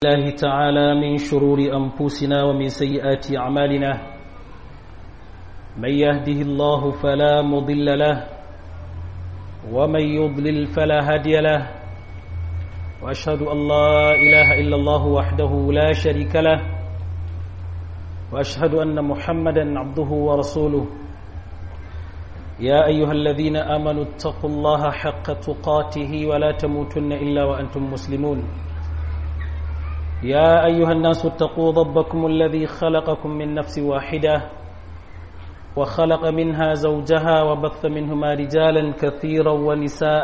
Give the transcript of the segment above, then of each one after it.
الله تعالى من شرور أنفسنا ومن سيئات أعمالنا من يهده الله فلا مضل له ومن يضلل فلا هادي له وأشهد أن لا إله إلا الله وحده لا شريك له وأشهد أن محمدا عبده ورسوله يا أيها الذين آمنوا اتقوا الله حق تقاته ولا تموتن إلا وأنتم مسلمون يا أيها الناس اتقوا ربكم الذي خلقكم من نفس واحدة وخلق منها زوجها وبث منهما رجالا كثيرا ونساء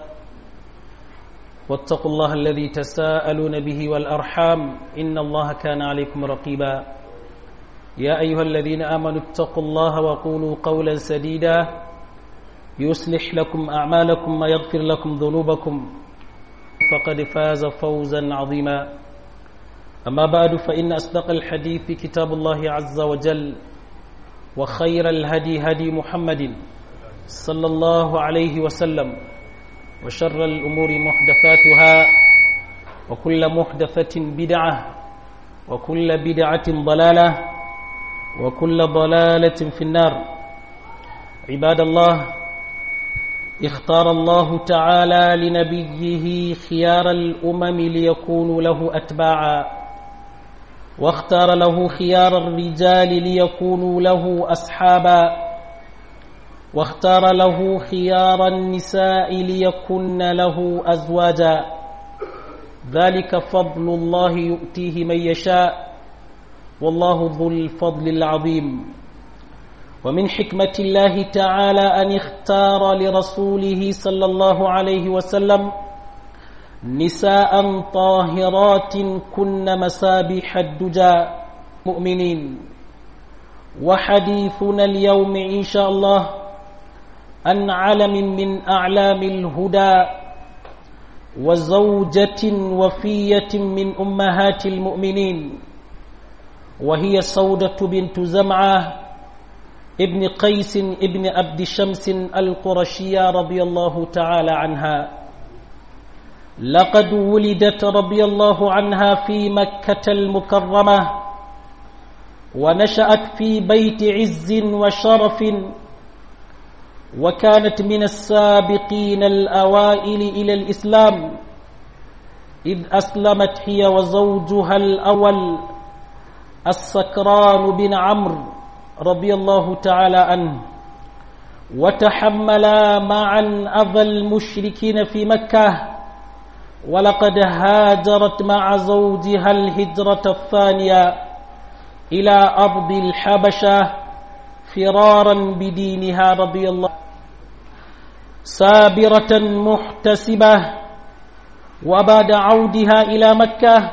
واتقوا الله الذي تساءلون به والأرحام إن الله كان عليكم رقيبا يا أيها الذين آمنوا اتقوا الله وقولوا قولا سديدا يصلح لكم أعمالكم ويغفر لكم ذنوبكم فقد فاز فوزا عظيما أما بعد فإن أصدق الحديث كتاب الله عز وجل وخير الهدي هدي محمد صلى الله عليه وسلم وشر الأمور محدثاتها وكل محدثة بدعة وكل بدعة ضلالة وكل ضلالة في النار عباد الله اختار الله تعالى لنبيه خيار الأمم ليكونوا له أتباعا واختار له خيار الرجال ليكونوا له أصحابا واختار له خيار النساء ليكن له أزواجا ذلك فضل الله يؤتيه من يشاء والله ذو الفضل العظيم ومن حكمة الله تعالى أن اختار لرسوله صلى الله عليه وسلم نساء طاهرات كن مسابح الدجى مؤمنين وحديثنا اليوم إن شاء الله عن علم من أعلام الهدى وزوجة وفية من أمهات المؤمنين وهي سودة بنت زمعة ابن قيس ابن عبد شمس القرشية رضي الله تعالى عنها لقد ولدت رضي الله عنها في مكة المكرمة ونشأت في بيت عز وشرف وكانت من السابقين الأوائل إلى الإسلام إذ أسلمت هي وزوجها الأول السكران بن عمرو رضي الله تعالى عنه وتحملا معا أذى المشركين في مكة ولقد هاجرت مع زوجها الهجرة الثانية إلى أرض الحبشة فرارا بدينها رضي الله سابرة محتسبة وبعد عودها إلى مكة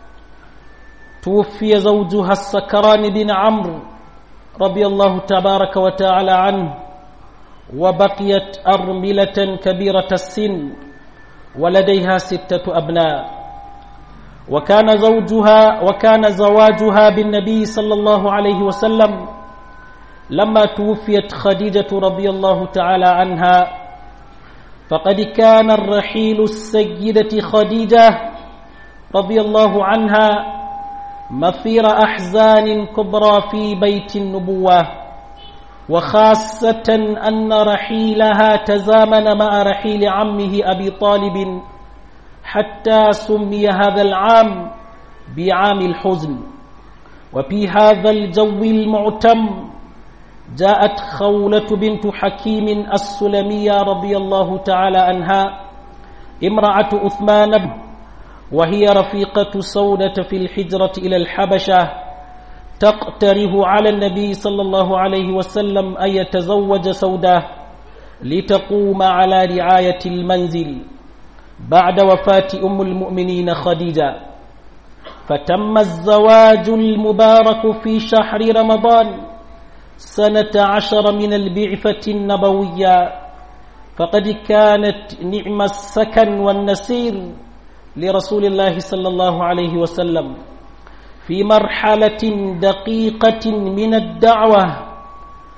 توفي زوجها السكران بن عمرو رضي الله تبارك وتعالى عنه وبقيت أرملة كبيرة السن ولديها ستة أبناء وكان زوجها وكان زواجها بالنبي صلى الله عليه وسلم لما توفيت خديجة رضي الله تعالى عنها فقد كان الرحيل السيدة خديجة رضي الله عنها مثير أحزان كبرى في بيت النبوة وخاصة أن رحيلها تزامن مع رحيل عمه أبي طالب حتى سمي هذا العام بعام الحزن وفي هذا الجو المعتم جاءت خولة بنت حكيم السلمية رضي الله تعالى عنها امرأة أثمان وهي رفيقة سودة في الحجرة إلى الحبشة تقتره على النبي صلى الله عليه وسلم أن يتزوج سودة لتقوم على رعاية المنزل بعد وفاة أم المؤمنين خديجة فتم الزواج المبارك في شهر رمضان سنة عشر من البعثة النبوية فقد كانت نعم السكن والنسير لرسول الله صلى الله عليه وسلم في مرحلة دقيقة من الدعوة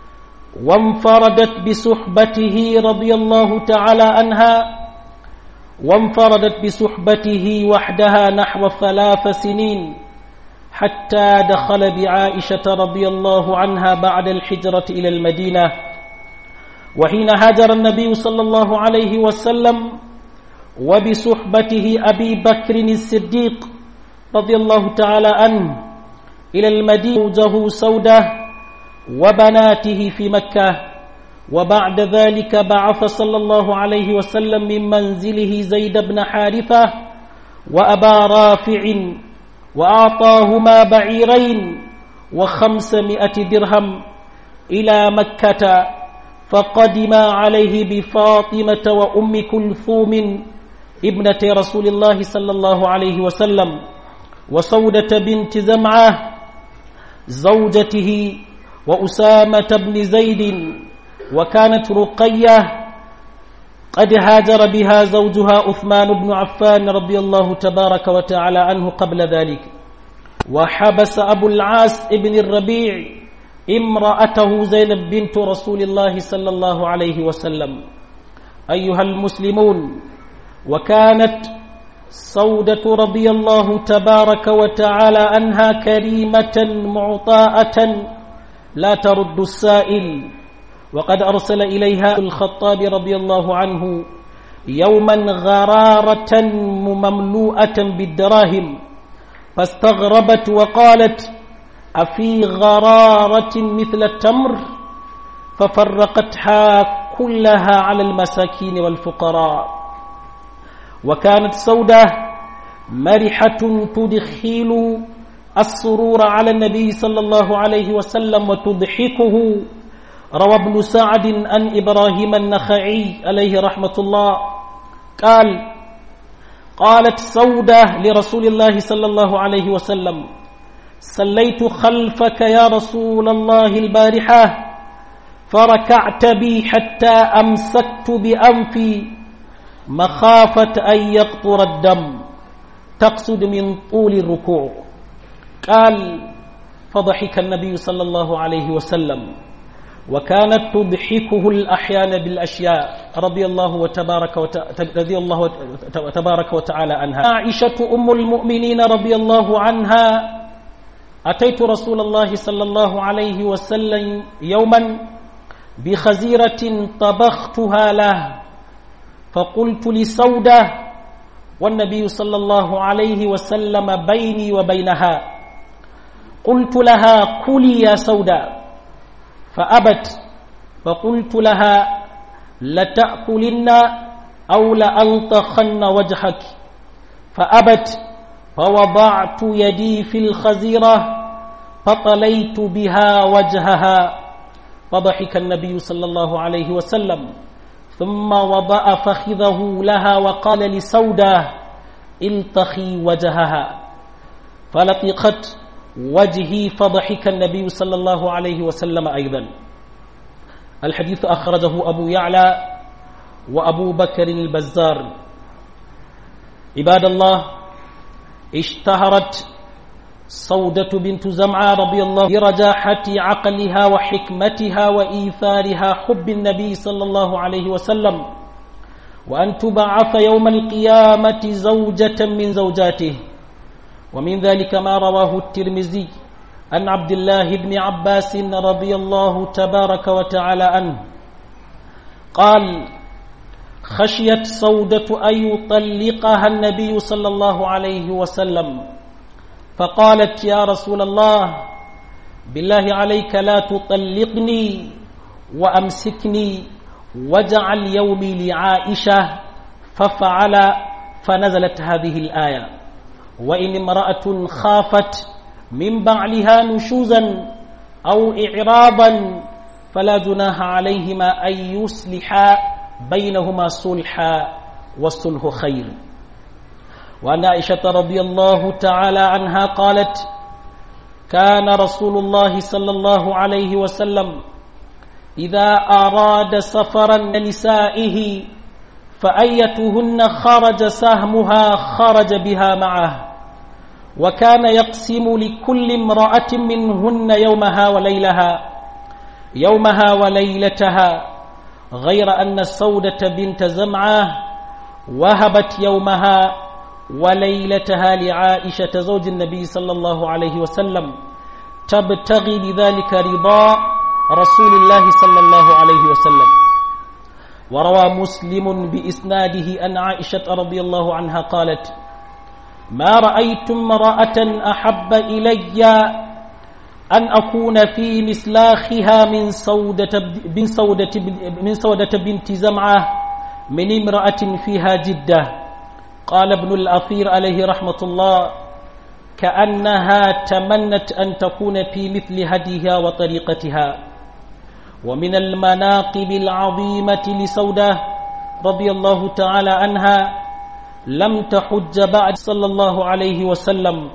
وانفردت بصحبته رضي الله تعالى عنها وانفردت بصحبته وحدها نحو ثلاث سنين حتى دخل بعائشة رضي الله عنها بعد الحجرة إلى المدينة وحين هاجر النبي صلى الله عليه وسلم وبصحبته أبي بكر الصديق رضي الله تعالى عنه إلى المدينة زوجه سودة وبناته في مكة وبعد ذلك بعث صلى الله عليه وسلم من منزله زيد بن حارثة وأبا رافع وأعطاهما بعيرين وخمسمائة درهم إلى مكة فقدما عليه بفاطمة وأم كلثوم ابنة رسول الله صلى الله عليه وسلم وسودة بنت زمعة زوجته وأسامة بن زيد وكانت رقية قد هاجر بها زوجها عثمان بن عفان رضي الله تبارك وتعالى عنه قبل ذلك وحبس أبو العاص ابن الربيع امرأته زينب بنت رسول الله صلى الله عليه وسلم أيها المسلمون وكانت سودة رضي الله تبارك وتعالى عنها كريمة معطاءة لا ترد السائل وقد أرسل إليها الخطاب رضي الله عنه يوما غرارة مملوءة بالدراهم فاستغربت وقالت أفي غرارة مثل التمر ففرقتها كلها على المساكين والفقراء وكانت سودة مرحة تدخل السرور على النبي صلى الله عليه وسلم وتضحكه روى ابن سعد عن إبراهيم النخعي عليه رحمة الله قال قالت سودة لرسول الله صلى الله عليه وسلم صليت خلفك يا رسول الله البارحة فركعت بي حتى أمسكت بأنفي مخافة أن يقطر الدم تقصد من طول الركوع قال فضحك النبي صلى الله عليه وسلم وكانت تضحكه الأحيان بالأشياء رضي الله وتبارك وت... رضي الله تبارك وتعالى عنها عائشة أم المؤمنين رضي الله عنها أتيت رسول الله صلى الله عليه وسلم يوما بخزيرة طبختها له فقلت لسودة والنبي صلى الله عليه وسلم بيني وبينها قلت لها كلي يا سودة فأبت فقلت لها لتأكلن أو لألطخن وجهك فأبت فوضعت يدي في الخزيرة فطليت بها وجهها فضحك النبي صلى الله عليه وسلم ثم وضع فخذه لها وقال لسودة التخي وجهها فلطقت وجهي فضحك النبي صلى الله عليه وسلم أيضا الحديث أخرجه أبو يعلى وأبو بكر البزار عباد الله اشتهرت سودة بنت زمعة رضي الله برجاحة عقلها وحكمتها وإيثارها حب النبي صلى الله عليه وسلم وأن تبعث يوم القيامة زوجة من زوجاته ومن ذلك ما رواه الترمذي عن عبد الله بن عباس رضي الله تبارك وتعالى عنه قال خشيت سودة أن يطلقها النبي صلى الله عليه وسلم فقالت يا رسول الله بالله عليك لا تطلقني وأمسكني واجعل يومي لعائشة ففعل فنزلت هذه الآية وإن امرأة خافت من بعلها نشوزا أو إعراضا فلا جناح عليهما أن يصلحا بينهما صلحا والصلح خير وعن عائشة رضي الله تعالى عنها قالت كان رسول الله صلى الله عليه وسلم إذا أراد سفرا لنسائه فأيتهن خرج سهمها خرج بها معه وكان يقسم لكل امرأة منهن يومها وليلها يومها وليلتها غير أن السودة بنت زمعة وهبت يومها وليلتها لعائشة زوج النبي صلى الله عليه وسلم تبتغي بذلك رضا رسول الله صلى الله عليه وسلم وروى مسلم بإسناده أن عائشة رضي الله عنها قالت ما رأيت امرأة أحب إلي أن أكون في مسلاخها من سودة من سودة من سودة بنت زمعة من امرأة فيها جدة قال ابن الأثير عليه رحمة الله كأنها تمنت أن تكون في مثل هديها وطريقتها ومن المناقب العظيمة لسودة رضي الله تعالى عنها لم تحج بعد صلى الله عليه وسلم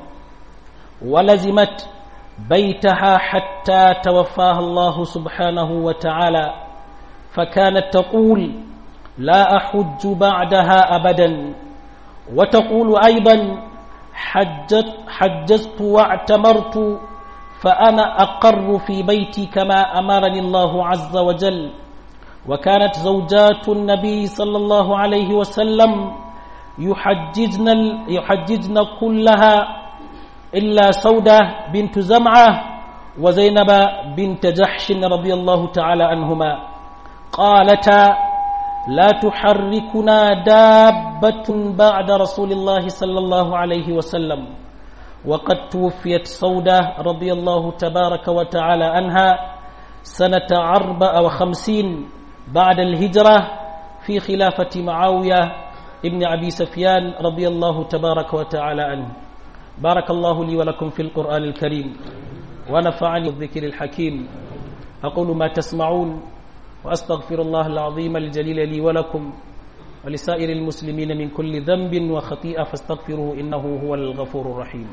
ولزمت بيتها حتى توفاها الله سبحانه وتعالى فكانت تقول لا أحج بعدها أبدا وتقول أيضا حجت, حجزت واعتمرت فأنا أقر في بيتي كما أمرني الله عز وجل وكانت زوجات النبي صلى الله عليه وسلم يحججن, يحججن كلها إلا سودة بنت زمعة وزينب بنت جحش رضي الله تعالى عنهما قالتا لا تحركنا دابة بعد رسول الله صلى الله عليه وسلم وقد توفيت سودة رضي الله تبارك وتعالى عنها سنة أربع وخمسين بعد الهجرة في خلافة معاوية ابن أبي سفيان رضي الله تبارك وتعالى عنه بارك الله لي ولكم في القرآن الكريم ونفعني بالذكر الحكيم أقول ما تسمعون وأستغفر الله العظيم الجليل لي ولكم ولسائر المسلمين من كل ذنب وخطيئة فاستغفروه إنه هو الغفور الرحيم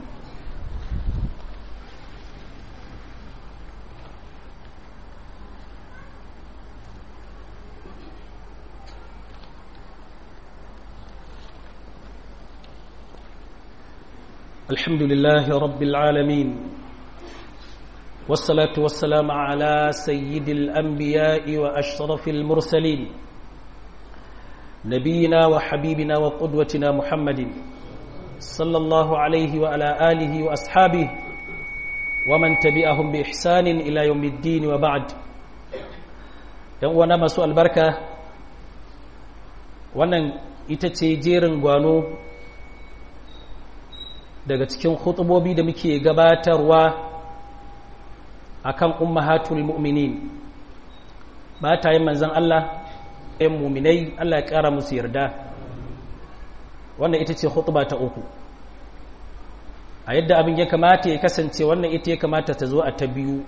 الحمد لله رب العالمين والصلاة والسلام على سيد الأنبياء وأشرف المرسلين نبينا وحبيبنا وقدوتنا محمد صلى الله عليه وعلى آله وأصحابه ومن تبعهم بإحسان إلى يوم الدين وبعد يوانا مسوء البركة wannan ita ce jerin gwano daga cikin khutubobi da muke gabatarwa akan ummahatul mu'minin matayen manzon Allah ɗayan muminai Allah ya ƙara musu yarda wannan ita ce khutba ta uku a yadda abin ya kamata ya kasance wannan ita ya kamata ta zo a ta biyu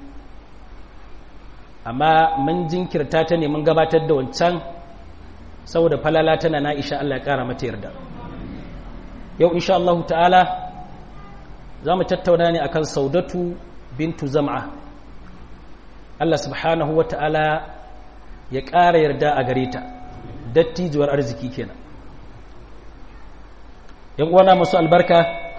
amma mun jinkirta ta ne mun gabatar da wancan saboda falala tana na isha Allah ya ƙara mata yarda yau insha Allah ta'ala za mu tattauna ne akan saudatu bintu zam'a Allah subhanahu wa ta'ala ya ƙara yarda a gare ta dattijuwar arziki kenan yan uwana masu albarka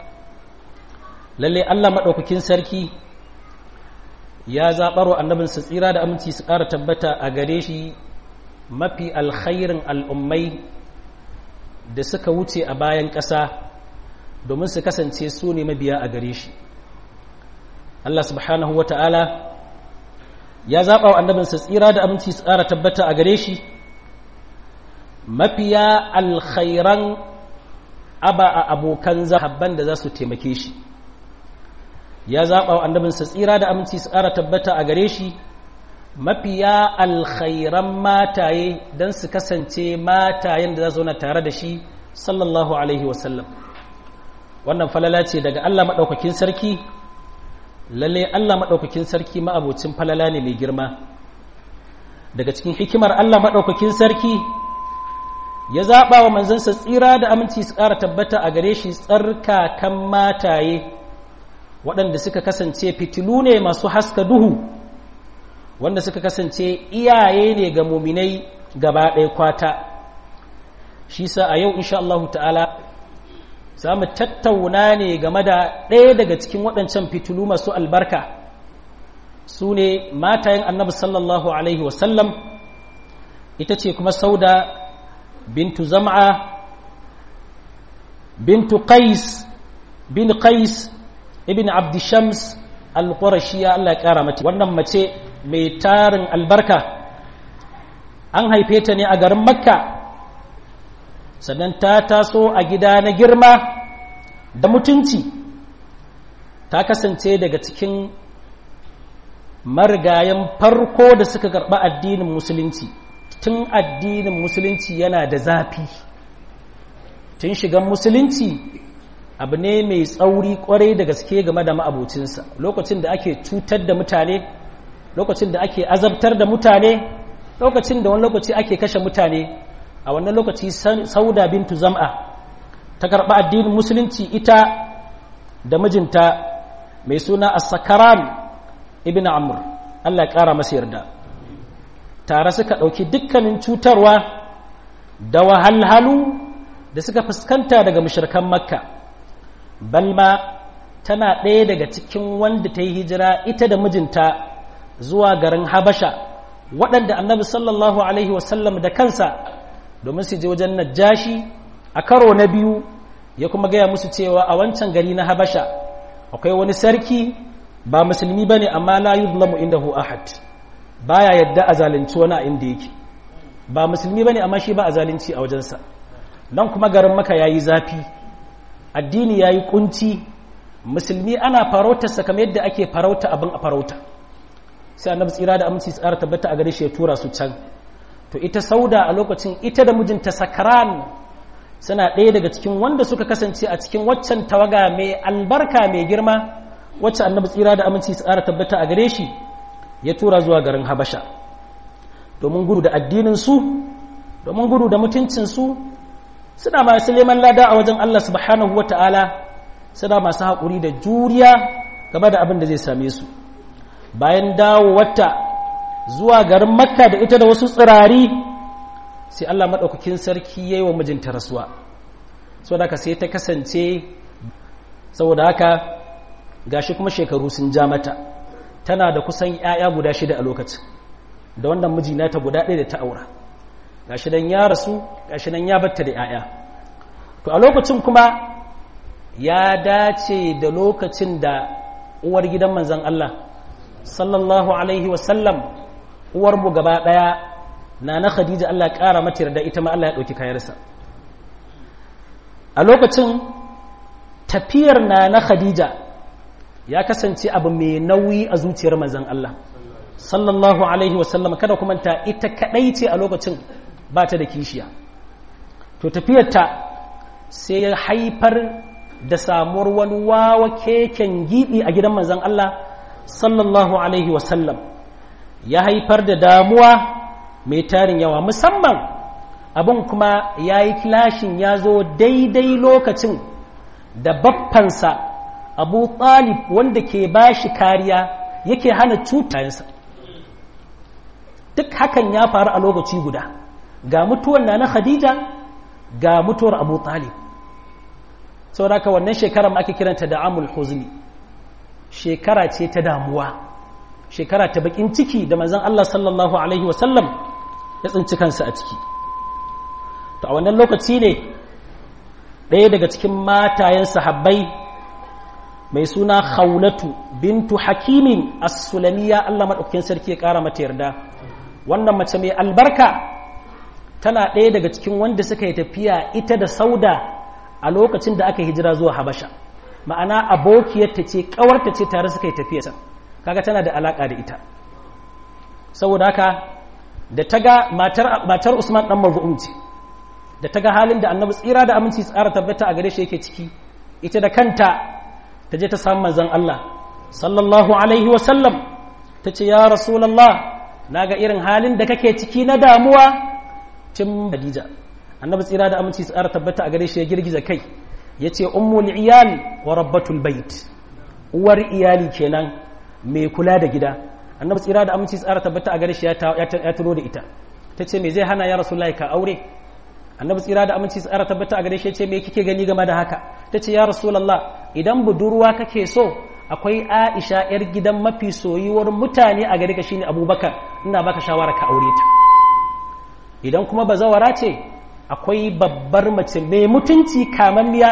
lalle Allah maɗaukakin sarki ya zaɓaro annabinsa tsira da aminci su ƙara tabbata a gare shi mafi alkhairin al'ummai da suka wuce a bayan ƙasa domin su kasance su ne mabiya a gare shi Allah subhanahu wa ta'ala ya zaɓa wa annabinsa tsira da aminci su ƙara tabbata a gare shi mafiya alkhairan aba a abokan zahabban da za su taimake shi ya zaɓa wa annabinsa tsira da aminci su ƙara tabbata a gare shi mafiya alkhairan mataye don su kasance matayen da za zauna tare da shi sallallahu alaihi wasallam wannan falala ce daga Allah maɗaukakin sarki lalle Allah maɗaukakin sarki ma'abocin falala ne mai girma daga cikin hikimar Allah maɗaukakin sarki ya zaɓa wa manzansa tsira da aminci su ƙara tabbata a gare shi tsarkakan mataye waɗanda suka kasance fitilu ne masu haska duhu wanda suka kasance iyaye ne ga muminai gaba ɗaya kwata shi sa a yau insha Allah ta'ala za mu tattauna ne game da ɗaya daga cikin waɗancan fitilu masu albarka su ne matayen annabi sallallahu alaihi wasallam ita ce kuma sauda bintu zam'a bintu qais bin qais ibn abd shams al-qurashiyya Allah ya kara mata wannan mace mai tarin albarka an haife ta ne a garin makka sannan ta taso a gida na girma da mutunci ta kasance daga cikin marigayen farko da suka karɓi addinin musulunci tun addinin musulunci yana da zafi tun shigan musulunci abu ne mai tsauri kwarai da gaske game da ma'abocinsa lokacin da ake cutar da mutane lokacin da ake azabtar da mutane lokacin da wani lokaci ake kashe mutane a wannan lokaci sauda bintu zam'a ta karɓi addinin musulunci ita da mijinta mai suna as-sakaran ibn amr Allah ya ƙara masa yarda tare suka ɗauki dukkanin cutarwa da wahalhalu da suka fuskanta daga mushrikan makka balma tana ɗaya daga cikin wanda ta yi hijira ita da mijinta zuwa garin habasha waɗanda annabi sallallahu alaihi wasallam da kansa domin su je wajen najashi a karo na biyu ya kuma gaya musu cewa a wancan gari na habasha akwai wani sarki ba musulmi ba ne amma la yuzlamu indahu ahad baya yadda a zalunci wani a inda yake ba musulmi ba ne amma shi ba a zalunci a wajensa nan kuma garin maka ya yi zafi addini ya yi kunci musulmi ana farautarsa kamar yadda ake farauta abin a farauta sai annabi tsira da aminci tsara tabbata a gare shi ya tura su can to ita sauda a lokacin ita da mijinta sakran suna ɗaya daga cikin wanda suka kasance a cikin waccan tawaga mai albarka mai girma wacce annabi tsira da aminci tsara tabbata a gare shi ya tura zuwa garin habasha domin gudu da addinin su domin gudu da mutuncin su suna masu neman lada a wajen Allah subhanahu wata'ala suna masu haƙuri da juriya game da abin da zai same su bayan dawo wata zuwa garin makka da ita da wasu tsirari sai Allah maɗaukakin sarki ya yi wa mijinta rasuwa saboda haka sai ta kasance saboda haka gashi kuma shekaru sun ja mata tana da kusan 'ya'ya guda shida a lokacin da wannan mijina ta guda ɗaya da ta aura gashi dan ya rasu gashi nan ya batta da 'ya'ya to a lokacin kuma ya dace da lokacin da uwar gidan manzon Allah sallallahu alaihi wasallam uwar mu gaba ɗaya na na khadija Allah ya ƙara mata yarda ita ma Allah ya ɗauki kayarsa a lokacin tafiyar na na khadija ya kasance abu mai nauyi a zuciyar manzon Allah sallallahu alaihi wasallam kada kuma ta ita kadai ce a lokacin ba ta da kishiya to tafiyarta sai ya haifar da samuwar wani wawa keken gibi a gidan manzon Allah sallallahu alaihi wasallam ya haifar da damuwa mai tarin yawa musamman abin kuma ya yi kilashin ya zo daidai lokacin da baffansa abu talib wanda ke ba shi kariya yake hana cutayensa duk hakan ya faru a lokaci guda ga mutuwar na na khadija ga mutuwar abu talib sauraka wannan shekara ma ake kiranta da amul huzni shekara ce ta damuwa shekara ta bakin ciki da manzon Allah sallallahu alaihi wasallam ya tsinci kansa a ciki to a wannan lokaci ne ɗaya daga cikin matayen sahabbai mai suna khawlatu bintu hakimin as-sulamiya Allah madaukakin sarki ya ƙara mata yarda wannan mace mai albarka tana ɗaya daga cikin wanda suka yi tafiya ita da sauda a lokacin da aka hijira zuwa habasha ma'ana abokiyarta ce ƙawarta ce tare suka yi tafiya kaga tana da alaƙa da ita saboda haka da ta ga matar usman ɗan marzu'um ce da ta ga halin da annabi tsira da aminci tsara tabbata a gare shi yake ciki ita da kanta ta je ta samu manzon Allah sallallahu alaihi wa sallam ta ce ya rasulullah naga irin halin da kake ciki na damuwa tun Khadija annabi tsira da aminci tsara tabbata a gare shi ya girgiza kai yace ummul iyal wa rabbatul bait uwar iyali kenan mai kula da gida annabi tsira da aminci tsara tabbata a gare shi ya tuno da ita ta ce me zai hana ya rasulullahi ka aure annabi tsira da aminci tsara tabbata a gare shi ya ce me kike gani game da haka ta ce ya rasulullah idan budurwa kake so akwai aisha yar gidan mafi soyuwar mutane a gare ka shine abubakar ina baka shawara ka aure ta idan kuma bazawara ce akwai babbar mace mai mutunci kamanniya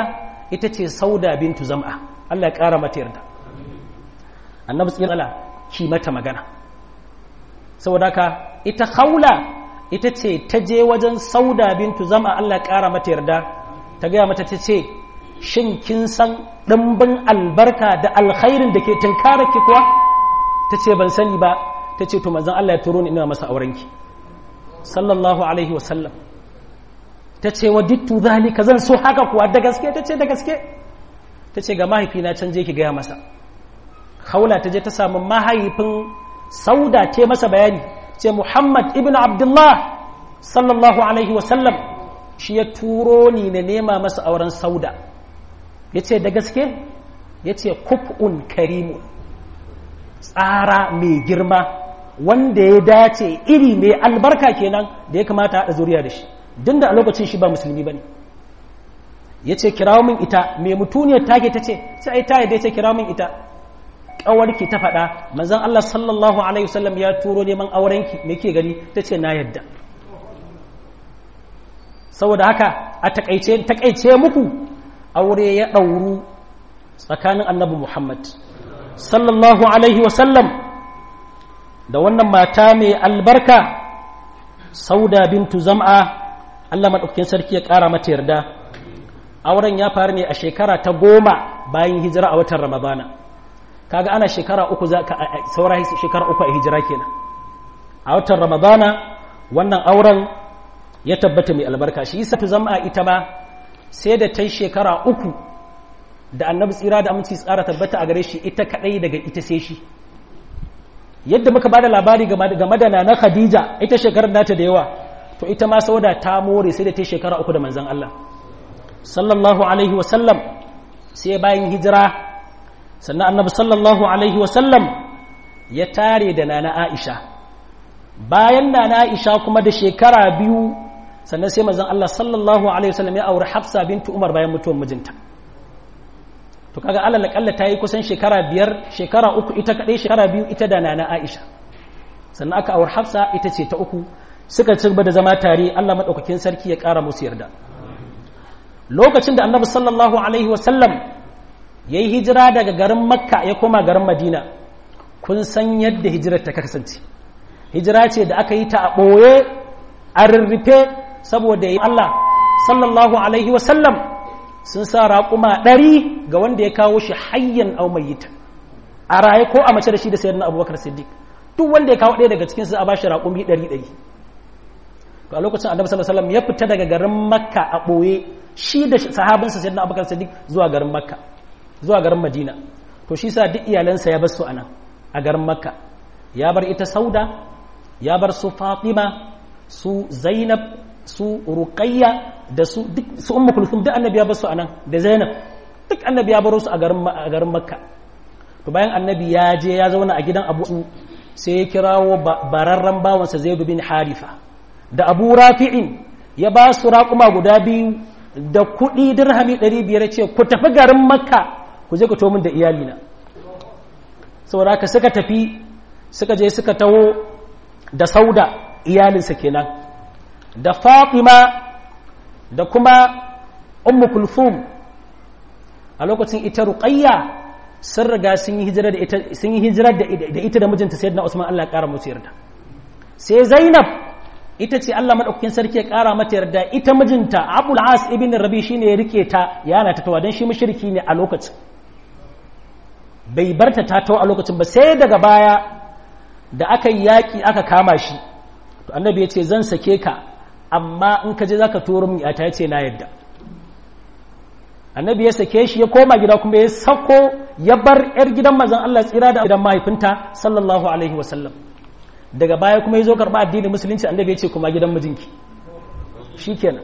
ita ce sauda bintu zam'a Allah ya ƙara mata yarda annabi tsira ki mata magana saboda haka ita haula ita ce ta je wajen sauda bintu zam'a Allah ya ƙara mata yarda ta gaya mata ta ce shin kin san ɗimbin albarka da alkhairin da ke tunkara ki kuwa ta ce ban sani ba ta ce to manzon Allah ya turo ni ina masa aurenki sallallahu alaihi wasallam ta ce wa dittu zalika zan so haka kuwa da gaske ta ce da gaske ta ce ga mahaifina can je ki gaya masa haula ta je ta samu mahaifin sauda ce masa bayani ce muhammad ibn abdullah sallallahu alaihi wasallam shi ya turo ni na nema masa auren sauda ya ce da gaske ya ce kuf'un karimu tsara mai girma wanda ya dace iri mai albarka kenan da ya kamata haɗa zuriya da shi din da a lokacin shi ba musulmi ba ne ya ce kirawo min ita mai mutuniyar take ta ce sai ai ta yadda ya ce kirawo min ita ƙawarki ta faɗa manzan Allah sallallahu alaihi wasallam ya turo neman aurenki me ke gani ta ce na yadda saboda haka a takaice takaice muku aure ya ɗauru tsakanin annabi Muhammad sallallahu alaihi wasallam da wannan mata mai albarka sauda bintu zam'a Allah maɗaukakin sarki ya ƙara mata yarda auren ya faru ne a shekara ta goma bayan hijira a watan ramadana kaga ana shekara uku za ka saura shekara uku a hijira kenan a watan ramadana wannan auren ya tabbata mai albarka shi isa zam'a ita ma sai da ta yi shekara uku da annabi tsira da aminci tsara tabbata a gare shi ita kadai daga ita sai shi yadda muka bada labari game da na khadija ita shekarar nata da yawa to ita ma sauda ta more sai da ta shekara uku da manzon Allah sallallahu alaihi wasallam sai bayan hijira sannan annabi sallallahu alaihi wasallam ya tare da nana Aisha bayan nana Aisha kuma da shekara biyu sannan sai manzon Allah sallallahu alaihi wasallam ya aure Hafsa bintu Umar bayan mutuwar mijinta to kaga alal kalla ta yi kusan shekara biyar shekara uku ita kadai shekara biyu ita da nana Aisha sannan aka aure Hafsa ita ce ta uku suka ci gaba da zama tare Allah madaukakin sarki ya kara musu yarda lokacin da Annabi sallallahu alaihi wasallam yayi hijira daga garin Makka ya koma garin Madina kun san yadda hijirar ta kasance hijira ce da aka yi ta a ɓoye a rurrufe saboda yi Allah sallallahu alaihi wasallam sun sa raƙuma ɗari ga wanda ya kawo shi hayyan au mayyita a raye ko a mace da shi da sayar na abubakar siddiq duk wanda ya kawo ɗaya daga cikinsu a ba shi raƙumi ɗari ɗari to a lokacin annabi sallallahu alaihi wasallam ya fita daga garin makka a ɓoye shi da sahabinsa sayar na abubakar siddiq zuwa garin makka zuwa garin madina to shi sa duk iyalansa ya bar su a nan a garin makka ya bar ita sauda ya bar su fatima su zainab su ruqayya da su duk su ummu kulthum duk annabi ya bar su anan da zainab duk annabi ya bar su a garin a garin makka to bayan annabi ya je ya zauna a gidan abu sai ya kirawo bararran bawansa zaid bin harifa da abu rafi'in ya ba su raƙuma guda biyu da kuɗi dirhami ɗari biyar ce ku tafi garin makka ku je ku to min da iyalina saboda haka suka tafi suka je suka taho da sauda iyalinsa kenan da fatima da kuma ummu kulfum a lokacin ita ruqayya sun riga sun yi hijira da ita sun yi hijira da ita da mijinta sayyidina usman Allah ya kara musu yarda sai zainab ita ce Allah madaukakin sarki ya kara mata yarda ita mijinta abul as ibn rabi shine ya rike ta yana ta tawa dan shi mushriki ne a lokacin bai barta ta tawo a lokacin ba sai daga baya da aka yi yaƙi aka kama shi to annabi ya ce zan sake ka amma in ka je za ka turo min yata ya ce na yadda annabi ya sake shi ya koma gida kuma ya sako ya bar yar gidan mazan Allah tsira da gidan mahaifinta sallallahu alaihi wasallam daga baya kuma ya zo karɓa addinin musulunci annabi ya ce kuma gidan mijinki shikenan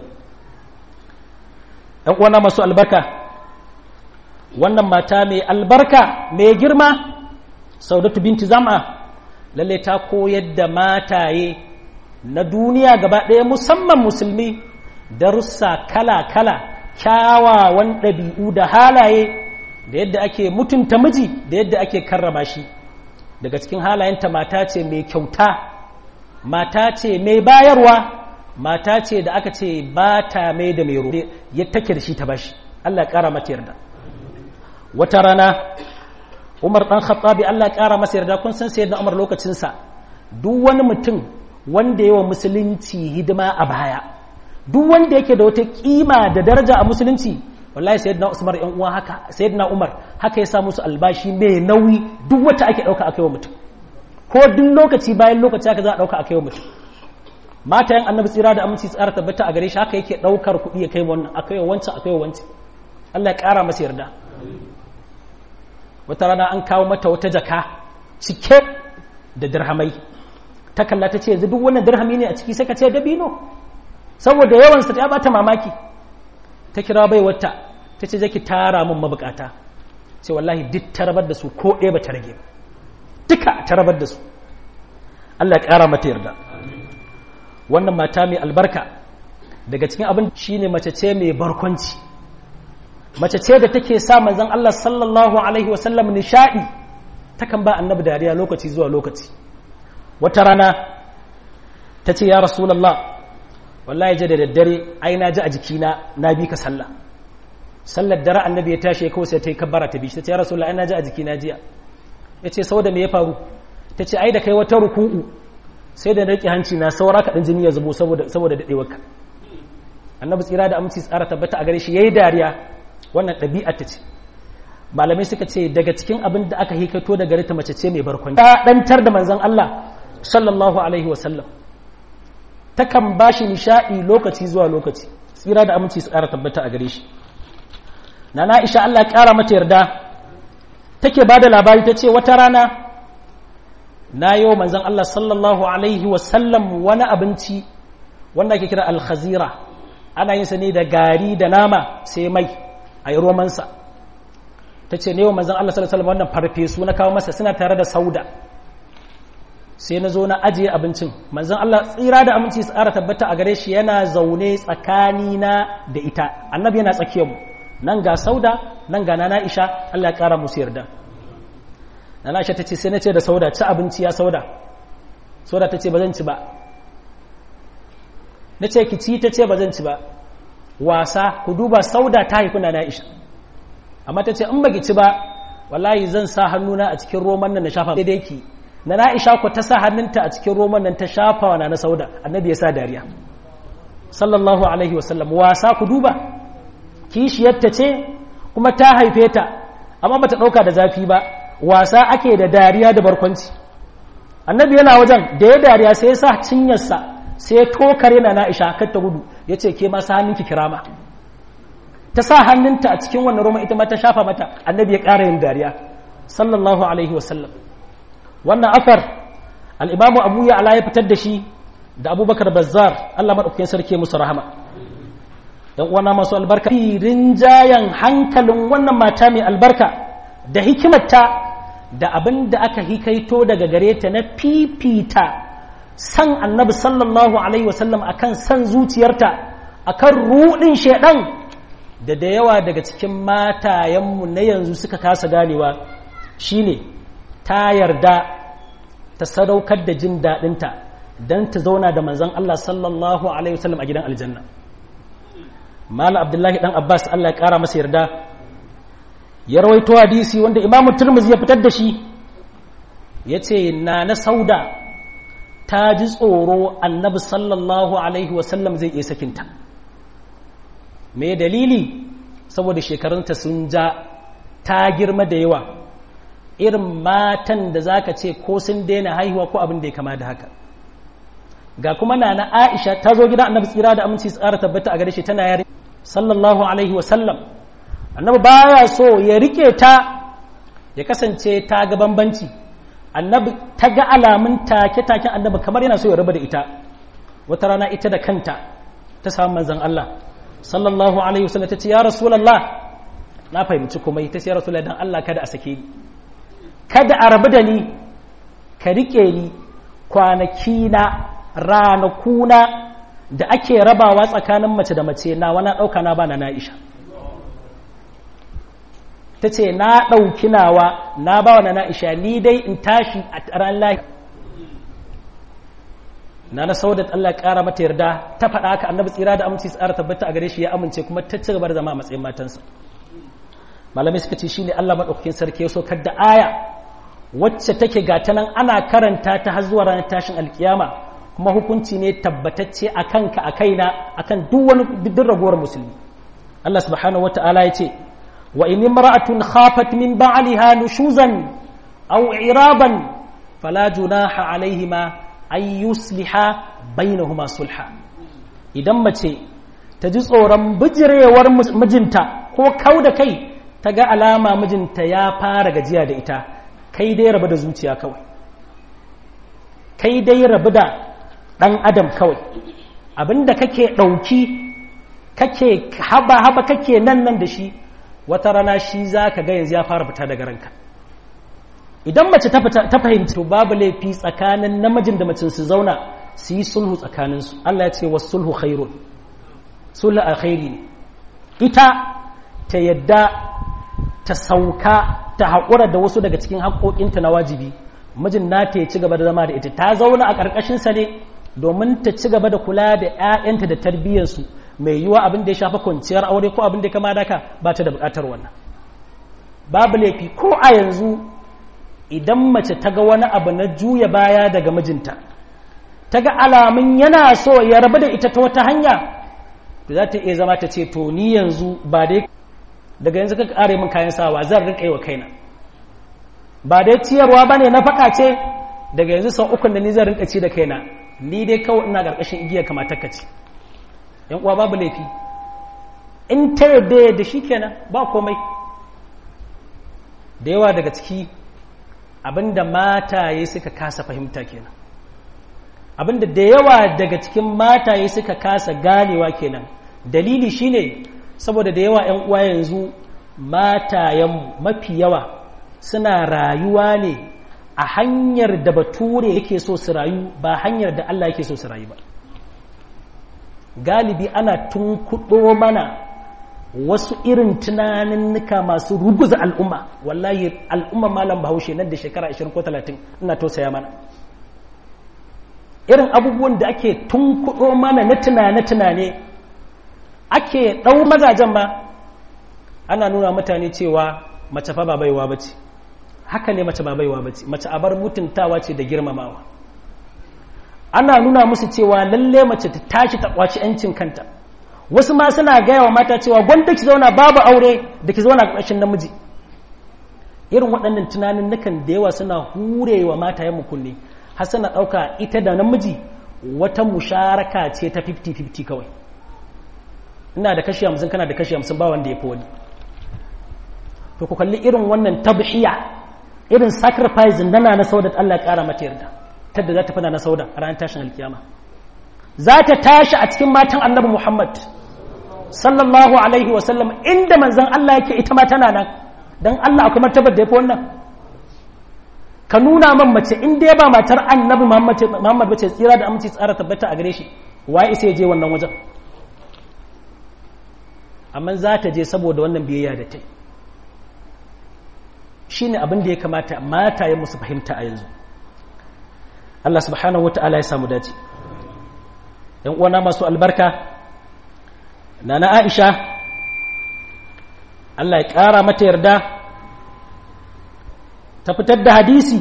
ɗan uwana masu albarka wannan mata mai albarka mai girma saudatu binti zam'a lalle ta koyar da mataye na duniya gaba ɗaya musamman musulmi darussa kala-kala kyawawan ɗabi'u da halaye da yadda ake mutunta miji da yadda ake karrama shi daga cikin halayenta mata ce mai kyauta mata ce mai bayarwa mata ce da aka ce ba ta mai da mai roƙe ya take da shi ta bashi Allah ya kara mata yarda wata rana Umar dan Khattabi Allah ya kara masa yarda kun san sayyidina Umar lokacin sa duk wani mutum wanda yawa musulunci hidima a baya duk wanda yake da wata kima da daraja a musulunci wallahi sayyidina Usman yan uwa haka sayyidina Umar haka ya sa musu albashi mai nauyi duk wata ake dauka akai wa mutum ko duk lokaci bayan lokaci haka za a dauka akai wa mutum matayen annabi tsira da aminci tsara tabbata a gare shi haka yake daukar kuɗi ya kai wannan akai wa wancan akai wa wancan Allah ya kara masa yarda wata rana an kawo mata wata jaka cike da dirhamai ta kalla ta ce yanzu duk wannan dirhami ne a ciki sai ka ce dabino saboda yawansa ta bata mamaki ta kira bai wata ta ce zaki tara min mabukata sai wallahi duk ta rabar da su ko ɗaya ba ta rage duka ta rabar da su Allah ya ƙara mata yarda wannan mata mai albarka daga cikin abin shine mace ce mai barkwanci mace ce da take sa manzon Allah sallallahu alaihi wasallam nishadi takan ba annabi dariya lokaci zuwa lokaci wata rana ta ce ya rasulallah wallahi je da daddare ai na ji a jikina na bi ka sallah sallar dare annabi ya tashi kawai sai ta yi kabbara ta bi ta ce ya rasulallah ai na ji a jikina jiya ya ce sau da me ya faru ta ce ai da kai wata ruku'u sai da rike hanci na saura kaɗan jini ya zubo saboda daɗewarka annabi tsira da aminci tsara tabbata a gare shi yayi dariya wannan ɗabi'a ta ce malamai suka ce daga cikin abin da aka hikato da gare ta mace ce mai barkwanci ta ɗantar da manzon Allah sallallahu alaihi wasallam takan ba shi nishaɗi lokaci zuwa lokaci tsira da aminci su ƙara tabbata a gare shi na na'isha Allah ya ƙara mata yarda take ba da labari ta ce wata rana na yau manzan Allah sallallahu alaihi wasallam wani abinci wanda ake kira alkhazira ana yin sa ne da gari da nama sai mai a yi romansa ta ce ne yau manzan Allah sallallahu alaihi wasallam wannan farfesu na kawo masa suna tare da sauda sai na zo na ajiye abincin manzon Allah tsira da aminci tsara tabbata a gare shi yana zaune tsakanina da ita annabi yana tsakiyar mu nan ga sauda nan ga nana isha Allah ya kara musu yarda nana isha tace sai na ce da sauda ci abinci ya sauda sauda tace ba zan ci ba na ce ki ci ta ce ba zan ci ba wasa ku duba sauda ta haifi nana isha amma ta ce in ba ki ci ba wallahi zan sa hannuna a cikin roman nan na shafa daidai ki na na'isha ku ta sa hannunta a cikin roman nan ta shafa wa na sauda annabi ya sa dariya sallallahu alaihi wasallam wasa ku duba kishiyarta ce kuma ta haife ta amma bata dauka da zafi ba wasa ake da dariya da barkwanci annabi yana wajen da ya dariya sai ya sa cinyarsa sai ya tokare na na'isha kar ta gudu ya ce ke ma sa hannunki kirama ta sa hannunta a cikin wannan roman ita ma ta shafa mata annabi ya ƙara yin dariya sallallahu alaihi wasallam wannan afar al'imamu abu ya ala ya fitar da shi da abubakar bazzar allah maɗaukakin sarki musu rahama don uwana masu albarka rinjayen hankalin wannan mata mai albarka da hikimarta da abin da aka hikaito daga gare ta na fifita san annabi sallallahu alaihi wasallam akan san zuciyarta akan ruɗin shaidan da da yawa daga cikin matayenmu na yanzu suka kasa ganewa shine ta yarda ta sadaukar da jin daɗinta don ta zauna da manzon Allah sallallahu Alaihi wasallam a gidan aljanna. Mala Abdullahi ɗan Abbas Allah ya ƙara masa yarda, ya rawaito hadisi wanda Imamu Turmuzi ya fitar da shi, ya ce, Na na sauda ta ji tsoro annabi sallallahu Alaihi wasallam zai iya sakinta. Me dalili? Saboda shekarunta sun ja, ta girma da yawa. irin matan da za ka ce ko sun daina haihuwa ko abin da ya kama da haka ga kuma na na aisha ta zo gida annabi tsira da aminci tsara tabbata a gare shi tana yare sallallahu alaihi wasallam annabi baya so ya rike ta ya kasance ta ga bambanci annabi ta ga alamun take taken annabi kamar yana so ya raba da ita wata rana ita da kanta ta samu manzon Allah sallallahu alaihi wasallam ta ce ya rasulullah na fahimci kuma ita ce ya rasulullah dan Allah kada a sake ni kada a rabu da ni ka rike ni kwanaki na ranakuna da ake rabawa tsakanin mace da mace na wani ɗauka na bana na isha ta ce na ɗauki nawa na ba wa na isha ni dai in tashi a ran lahi na na saudat Allah ya kara mata yarda ta faɗa haka annabi tsira da aminci tsara tabbata a gare shi ya amince kuma ta ci gaba da zama a matsayin matansa malamai suka ce shine Allah madaukakin sarki ya saukar da aya wacce take gata nan ana karanta ta har zuwa ranar tashin alkiyama kuma hukunci ne tabbatacce a kanka a kaina akan duk wani duk ragowar musulmi Allah subhanahu wata'ala ya ce wa in imra'atun khafat min ba'liha nushuzan aw iraban fala junaha alaihima ay yusliha bainahuma sulha idan mace ta ji tsoron bijirewar mijinta ko kau da kai ta ga alama mijinta ya fara gajiya da ita kai dai rabu da zuciya kawai kai dai rabu da ɗan adam kawai abinda kake ɗauki kake haba-haba kake nan nan da shi wata rana shi za ka ga yanzu ya fara fita daga ranka idan mace ta fahimci to babu laifi tsakanin namijin da macin su zauna su yi sulhu tsakaninsu Allah ya ce wa sulhu khairun sulhu alkhairi ne ita ta yadda ta sauka ta haƙura da wasu daga cikin haƙoƙinta na wajibi mijin nata ya ci gaba da zama da ita ta zauna a ƙarƙashinsa ne domin ta ci gaba da kula da 'ya'yanta da tarbiyyarsu mai yiwa abin da ya shafa kwanciyar aure ko abin da ya kama daka ba ta da buƙatar wannan babu laifi ko a yanzu idan mace ta ga wani abu na juya baya daga mijinta ta ga alamun yana so ya rabu da ita ta wata hanya za ta iya zama ta ce to ni yanzu ba dai daga yanzu ka kare min kayan sawa zan rika wa kaina ba dai ciyarwa ba ne na faɗa ce daga yanzu sau ukun da ni zan rinka ci da kaina ni dai kawai ina ƙarƙashin igiyar kamatar ka ce yan uwa babu laifi in ta yadda yadda shi kenan ba komai da yawa daga ciki abinda mataye suka kasa fahimta kenan abinda da yawa daga cikin mataye suka kasa ganewa kenan dalili shine saboda da yawa 'yan uwa yanzu matayen mafi yawa suna rayuwa ne a hanyar da bature yake so su rayu ba hanyar da Allah yake so su rayu ba galibi ana tunkuɗo mana wasu irin tunaninnika masu ruguza al'umma wallahi al'umma malam bahaushe nan da shekara 20 ko 30 ina tausaya mana irin abubuwan da ake tunkuɗo mana na tunane-tunane ake ɗau mazajen ma ana nuna mutane cewa mace fa ba baiwa ba ce haka ne mace ba baiwa ba ce mace abar mutuntawa ce da girmamawa ana nuna musu cewa lalle mace ta tashi ta kwaci 'yancin kanta wasu ma suna gaya wa mata cewa gwanda ki zauna babu aure da ki zauna ƙarshen namiji irin waɗannan tunanin nukan da yawa suna hurewa mata yamma kunne har suna ɗauka ita da namiji wata musharaka ce ta 50-50 kawai ina da kashi hamsin kana da kashi hamsin ba wanda ya fi wani to ku kalli irin wannan tabhiya irin sacrifice da na sauda Allah ya kara mata yarda tadda za ta fada na sauda a ranar tashin alkiyama za ta tashi a cikin matan annabi Muhammad sallallahu alaihi wa sallam inda manzon Allah yake ita ma tana nan dan Allah akwai martabar da yafi wannan ka nuna man mace in dai ba matar annabi Muhammad bace tsira da aminci tsara tabbata a gare shi waye sai ya je wannan wajen amma za ta je saboda wannan biyayya da ta yi shi ne abin da ya kamata mata ya musu fahimta a yanzu Allah subhanahu wa ta'ala ya samu dace ‘yan uwana masu albarka na na aisha Allah ya ƙara mata yarda ta fitar da hadisi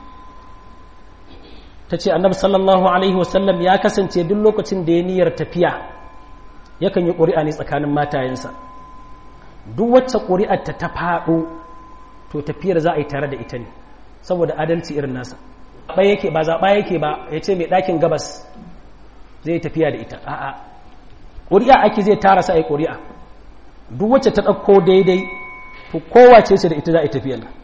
ta ce annabi sallallahu alaihi wasallam ya kasance duk lokacin da ya niyyar tafiya yakan yi ƙuri'a ne tsakanin matayensa duk wacce ƙuri'ar ta ta faɗo to tafiyar za a yi tare da ita ne saboda adalci irin nasa ba yake ba zaɓa yake ba ya ce mai ɗakin gabas zai tafiya da ita a'a ƙuri'a ake zai tara sa a yi ƙuri'a duk wacce ta ɗauko daidai to kowace ce da ita za a yi tafiyar nan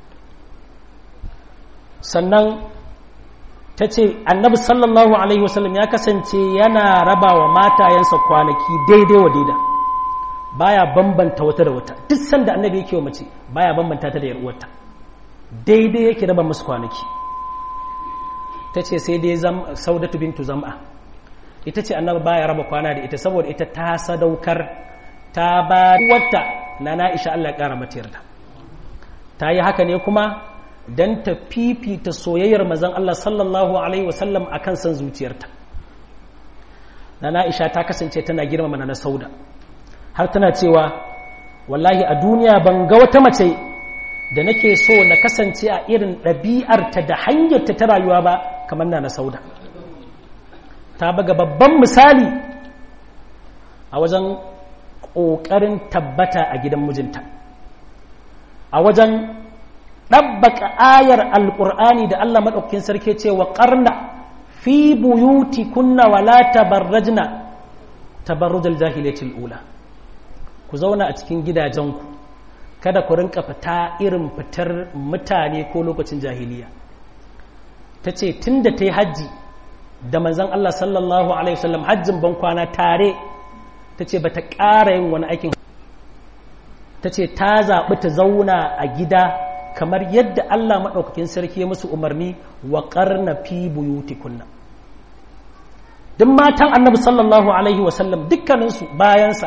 sannan ta ce annabi sallallahu alaihi wasallam ya kasance yana raba wa matayensa kwanaki daidai wa daida baya bambanta wata da wata duk sanda annabi yake wa mace baya bambanta ta da yar uwarta daidai yake raba musu kwanaki ta ce sai dai saudatu bintu zam'a ita ce annabi baya raba kwana da ita saboda ita ta sadaukar ta ba wata na na'isha Allah ya kara mata yarda ta yi haka ne kuma don ta fifita soyayyar mazan Allah sallallahu Alaihi wasallam a kan son zuciyarta na na'isha ta kasance tana girmama na sauda har tana cewa wallahi a duniya ban ga wata mace da nake so na kasance a irin ɗabi'arta da hanyarta ta rayuwa ba kamar na sauda ta baga babban misali a wajen ƙoƙarin tabbata a gidan mijinta a wajen ɗabbaka ayar alƙur'ani da Allah maɗaukakin sarki ce wa ƙarna fi buyuti kunna wala tabarrajna tabarrujal jahilatul ula ku zauna a cikin gidajenku kada ku rinka fita irin fitar mutane ko lokacin jahiliya ta ce tun da ta yi hajji da manzan Allah sallallahu alaihi wasallam hajjin ban kwana tare ta ce ba ta ƙara yin wani aikin ta ce ta zaɓi ta zauna a gida kamar yadda Allah maɗaukakin sarki ya musu umarni wa ƙarna fi buyuti kunna duk matan annabi sallallahu alaihi wasallam dukkaninsu bayansa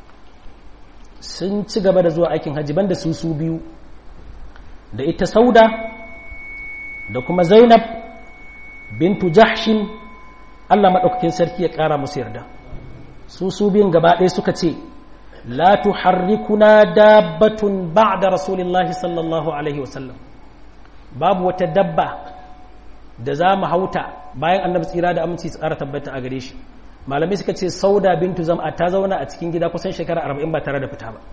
sun ci gaba da zuwa aikin hajji banda su su biyu da ita sauda da kuma zainab bintu jahshin Allah maɗaukakin sarki ya ƙara musu yarda su su biyun gaba ɗaya suka ce لا تحركنا دابة بعد رسول الله صلى الله عليه وسلم باب وتدبى da za mu hauta bayan annabi tsira da aminci tsara tabbata a gare shi malamai suka ce sauda bintu zam'a ta zauna a cikin gida kusan shekara arba'in ba tare da fita ba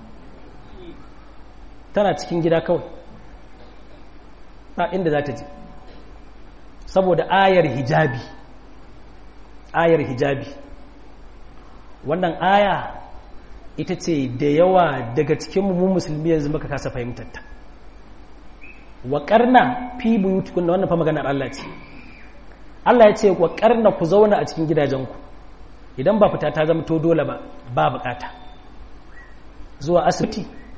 tana cikin gida kawai ba inda za ta je saboda ayar hijabi ayar hijabi wannan aya ita ce da yawa daga cikin mu musulmi yanzu muka kasa fahimtar ta wa karna fi buyutukun wannan fa maganar Allah ce Allah ya ce wa karna ku zauna a cikin gidajenku idan ba fita ta zama to dole ba ba bukata zuwa asibiti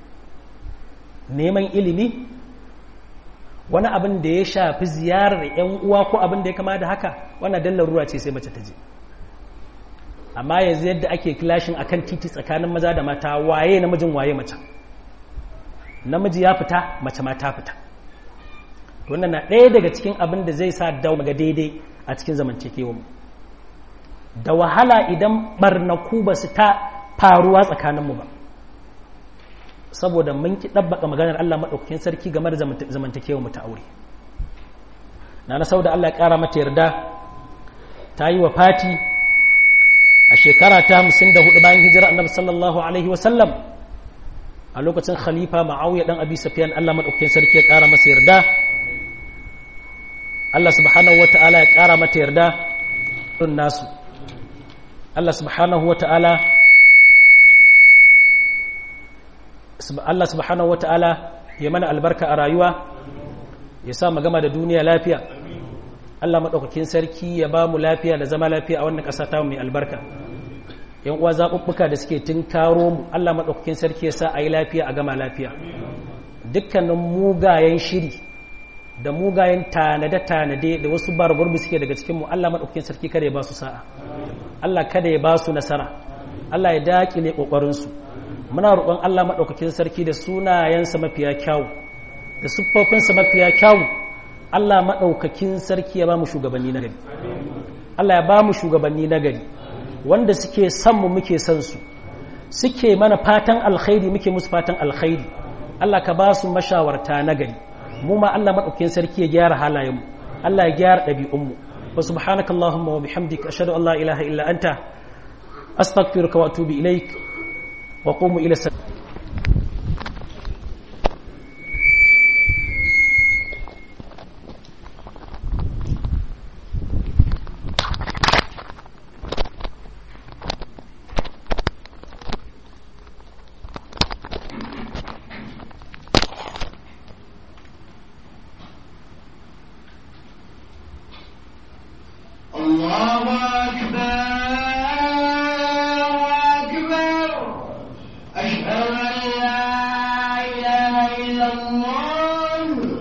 neman ilimi wani abin da ya shafi ziyarar yan uwa ko abin da ya kama da haka wannan dallar ruwa ce sai mace ta je amma yanzu yadda ake kilashin akan titi tsakanin maza da mata waye namijin waye mace namiji ya fita mace ma ta fita wannan na ɗaya daga cikin abin da zai sa dawo ga daidai a cikin zamantakewa da wahala idan barnaku ba su ta faruwa tsakaninmu ba saboda mun ki ɗabbaka maganar Allah maɗaukakin sarki game da zamantakewa mu ta aure na na sau da Allah ya ƙara mata yarda ta yi wa fati a shekara ta hamsin da hudu bayan hijira annabi sallallahu alaihi wasallam a lokacin khalifa ma'auya dan abi safiyan Allah madaukakin sarki ya kara masa yarda Allah subhanahu wata'ala ya kara mata yarda don nasu Allah subhanahu wata'ala Allah subhanahu wata'ala ya mana albarka a rayuwa ya sa mu gama da duniya lafiya Allah maɗaukakin sarki ya ba mu lafiya da zama lafiya a wannan ƙasa ta mai albarka yan uwa zaɓuɓɓuka da suke tun karo mu Allah maɗaukakin sarki ya sa a yi lafiya a gama lafiya dukkanin mugayen shiri da mugayen tanade-tanade da wasu bargurbi suke daga cikinmu Allah maɗaukakin sarki kada ya ba su sa'a Allah kada ya ba su nasara Allah ya daƙile ƙoƙarinsu muna roƙon Allah maɗaukakin sarki da sunayensa mafiya kyawu da siffofinsa mafiya kyawu Allah maɗaukakin sarki ya ba mu shugabanni na gari Allah ya ba mu shugabanni na gari wanda suke son mu muke son su suke mana fatan alkhairi muke musu fatan alkhairi Allah ka ba su mashawarta na gari mu ma Allah maɗaukakin sarki ya gyara halayenmu Allah ya gyara ɗabi'unmu wa subhanaka Allahumma wa bihamdika ashhadu an la ilaha illa anta astaghfiruka wa atubu ilaik wa qumu ila